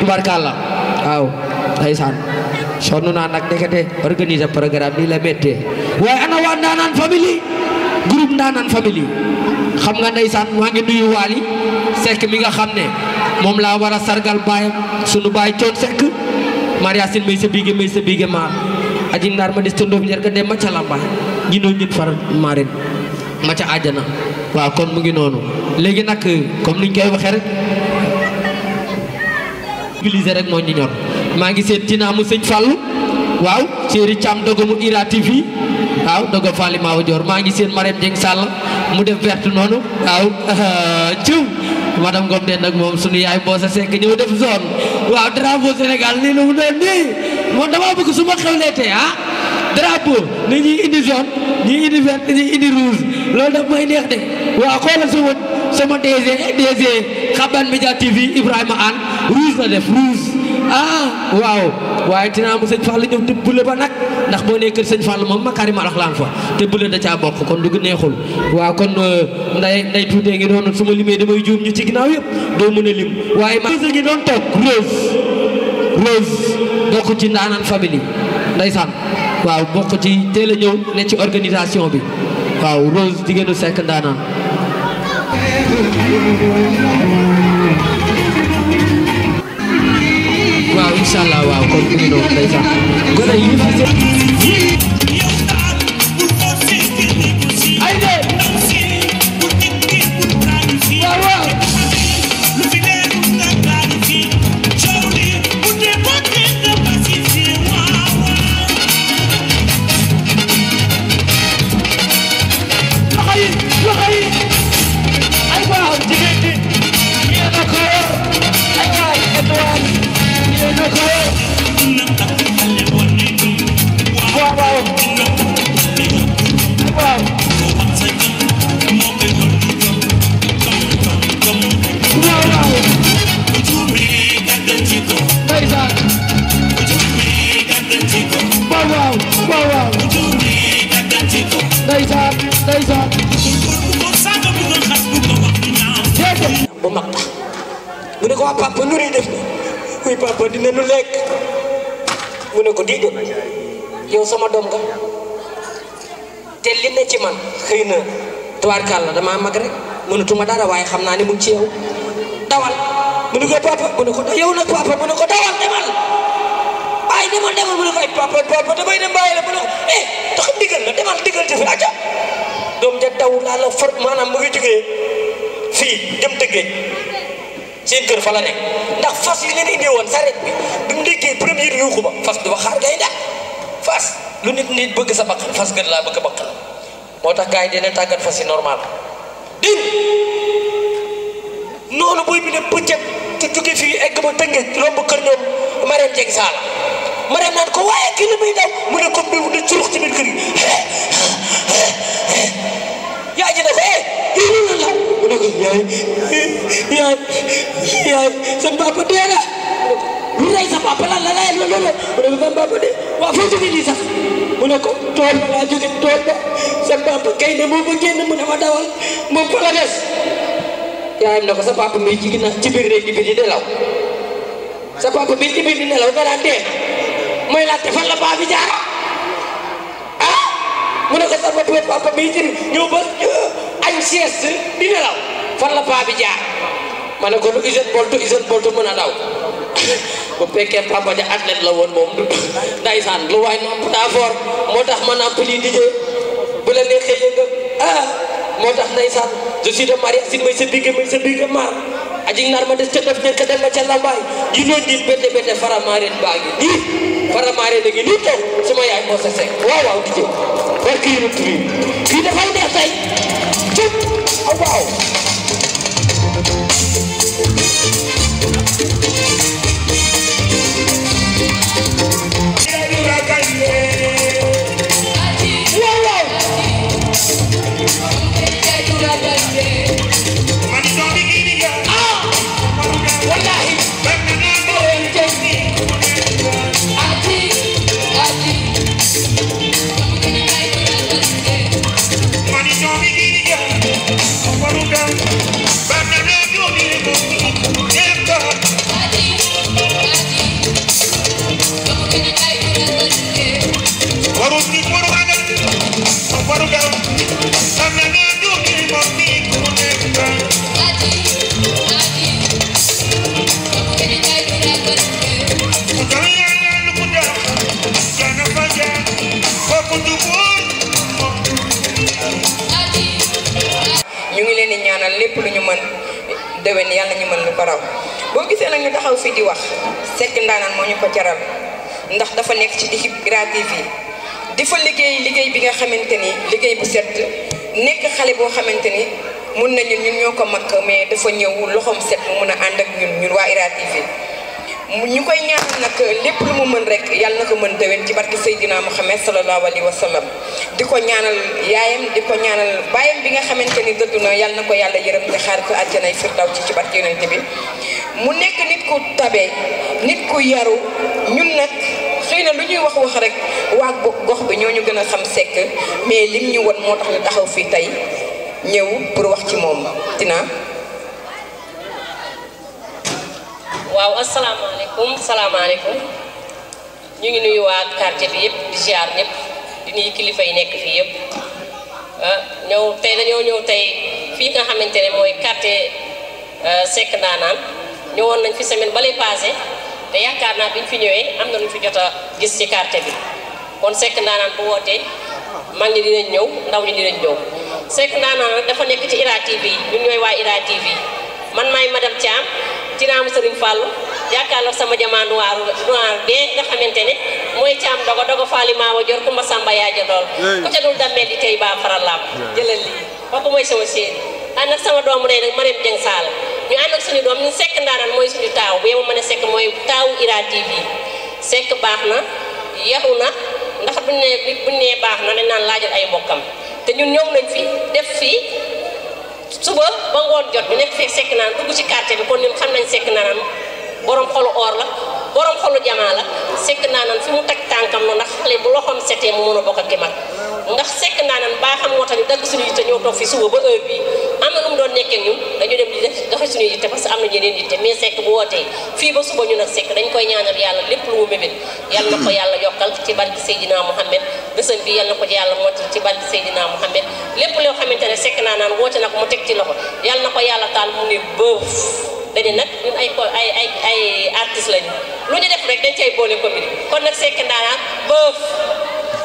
tubarkalla waaw ndeysaan sonn naa nag ndekete organiser programme bi la méttee waaye ana waa Ndaanaan famille groupe Ndaanaan famille xam nga ndeysaan maa ngi nuyu Waly Seck mi nga xam ne moom laa war a sargal baayam sunu baay coon Seck Maria Sin may sa biige may sa biige maar aji naar ma des to ndoof njar ka dem ma ca lambaay ñinoo ñin far marin ma ca àjjana waaw kon mu ngi noonu léegi nag comme niñ koy waxee rek mobiliser rek moo ñu ñor maa ngi seet Tina mu sëñ Fallou waaw Chéri Thiam dogo mu Ira TV waaw dogo Fally Mawa Dior maa ngi seen Marème Dieng Sall mu def verte noonu waaw ciw madame Ngom den nag moom sunu yaay boo sa sekk ñëw def zone waaw drapeau Sénégal nii lu mu doon nii moom dama bëgg su ma xewleetee ah drapeau ni ñuy indi zone ñuy indi verte ñuy indi rouge loolu daf may neex de waaw xoolal sama sama DG DG Xaban Media TV Ibrahima Anne rouge la def rouge ah waaw waaye dinaa mu sëñ Fall ñëw te bule ba nag ndax boo nee kër sëñ Fall moom Makarima Raxlaan fa te bule da caa bokk kon dugg neexul waaw kon nday nday tuutee ngi doon su ma limee damay juum ñu ci ginnaaw yëpp doo mën a lim waaye ma ngi doon toog rose rose bokk ci ndaanaan famille ndeysaan waaw bokk ci teel a ñëw ne ci organisation bi waaw rose jigéenu sekk ndaanaan waaw incha allah waaw kon mu ngi doon ndeysaan gone yi fi seen ay de waaw waaw loxo yi loxo yi ay waaw jigéen ñi yéen a ko yor ay waay Edouard yéen a ko yor waaw waaw ay waaw waaw waaw ndeysaan waaw waaw waaw waaw ndeysaan ndeysaan déedéet bu mag tax mu ne ko waa papa nu ñuy def oui papa dina nu lekk mu ne ko déedéet yow sama doom nga te li ne ci man xëy na tubaarkàlla damaa mag rek mënatuma dara waaye xam naa ne mu ngi ci yow dawal mu ne ko papa mu ne ko yow nag papa mu ne ko dawal demal ay demal demal mu ne ko ay papa papa damay dem bàyyi la mu ne ko eh tax digal la demal digal te fi aja doom ja daw laa la for maanaam mu ngi jógee fii jëm tëggee seen kër fa la nekk ndax fas yi leen indee woon saret bi bi mu déggee première yuuxu ba fas du ba xaar gay ndax fas lu nit nit bëgg sa bakkan fas gën laa bëgg bakkan moo tax gars yi dina tàggat fas yi normal dégg noonu buy bi ne bëccëg te jóge fii egg ba tëngee romb kër ñoom Marème Dieng Sall Marème naan ko waaye kii li muy daw mu ne ko bi mu ne curux ci biir kër gi yaay ji ne ko eh yéen a la mu ne ko yaay yaay yaay sa papa dee na lu rey sa papa lan la lay loolu la mu ne ko sa papa dee waaw foo jóge nii sax mu ne ko tool ba laa jóge tool ba sa papa kay ne moo ba génn mu ne ma dawal moom fa la des yaayam ne ko sa papa mi ci ginnaaw ci biir néeg bi di nelaw sa papa mi ci biir di nelaw nga daan dee mooy laajte fan la baa bi jaar ah mu ne ko sa papa papa mi ci ñëw ba añ sieste di nelaw fan la baa bi jaar ma ne ko lu Usain Bolt Usain Bolt mën a daw bu fekkee papa ja athlète la woon du ndaysaan lu waay namp daa foor moo tax ma namp lii di jee bu la neexee yëngal ah moo tax ndeysaan je suis de Maria Sin may sa bigge may sa bigge maar aji nar ma des ca def ñëkk dem ma ca lambaay yi noon din bette bette faramaareen baa ngi nii faramaareen a ngi nii toog sama yaay moo sa sekk waaw waaw di jëw barki yënu turi fii dafay neex tey cëp aw waaw waaw waaw ah wallahi Money don't be eating, yeah. lépp lu ñu mën déwén yàlla ñu mën lu ko raw boo gisee nag ñu taxaw fii di wax Seck Ndaanaan moo ñu ko jaral ndax dafa nekk ci équipe Ira TV di fa liggéey liggéey bi nga xamante ni liggéey bu set nekk xale boo xamante ni mun nañu ñun ñoo ko mag mais dafa ñëw loxoom set mu mun a ànd ak ñun ñun waa Ira TV ñu koy ñaanal nag lépp lu mu mën rek yàlla na ko mën déwén ci barke Seydina Muhammad sallallahu alayhi wa sallam di ko ñaanal yaayam di ko ñaanal baayam bi nga xamante ni dëddu na yàlla na ko yàlla yërëm te xaar ko àjjanay firdaw ci ci barke yonent bi mu nekk nit ku tabe nit ku yaru ñun nag xëy na lu ñuy wax wax rek waa gox bi ñoo ñu gën a xam Seck mais lim ñu won moo tax ñu taxaw fii tey ñëw pour wax ci moom dina waaw asalaamaaleykum salaamaaleykum ñu ngi nuyu waa quartier bi yëpp di ziar ñëpp di nuyu kilifa yi nekk fii yëpp ah ñëw tey dañoo ñëw tey fii nga xamante ne mooy quartier Seck Ndaanaan ñëwoon nañ fi semaine ba lay passé te yaakaar naa bi ñu fi ñëwee am na lu ñu fi jot a gis ci quartier bi kon Seck Ndaanaan bu wootee mag ñi dinañ ñëw ndaw ñi dinañ ñëw Seck Ndaanaan nag dafa nekk ci Ira TV ñun ñooy waa Ira TV man maay madame Thiam ci naamu Serigne Fallou jàkkaarloo sama jamaa noir noir bee nga xamante ne mooy Thiam dogo dogo Fally Mawa Dior Kumba Samba yaaja lool ku ca dul dammee di tey baa faral laam jëlal lii kooku mooy sama séeri ànd ak sama doomu day nag Mariam Dieng Sall ñu ànd ak suñu doom ñu Seck Ndaanaan mooy suñu taaw bu yema mën a Seck mooy taawu Ira TV Seck baax na yaru na ndax buñ ne buñ nee baax na dañ naan laajal ay mbokkam te ñun ñëw nañ fi def fii suba ba ngoon jot ñu nekk fee Seck naan dugg ci quartier bi kon ñun xam nañ Seck Ndaanaan borom xolu or la borom xolu jamaa la Seck Ndaanaan fi mu teg tànkam la ndax xale bu loxoom setee mu mën a bokk ak ki mag ndax Seck Ndaanaan baa xam moo tax ñu dagg suñu yitte ñëw toog fi suba ba heure bii am na nu mu doon nekkee ñun dañu dem di def doxe suñu yitte parce que am na ñeneen yitte mais Seck bu wootee fii ba suba ñu nag Seck dañ koy ñaanal yàlla lépp lu mu mébét yàlla na ko yàlla yokkal ci barke Seydina Mouhamed bésam bi yàlla na ko yàlla motal ci barke Seydina Mouhamed lépp loo xamante ne Seck Ndaanaan woote na ko mu teg ci loxo yàlla na ko yàlla taal mu ne bëf dañu nag ñun ay ay ay ay artistes lañu lu ñu def rek dañ cay boole commune kon nag Seck Ndaanaan bëf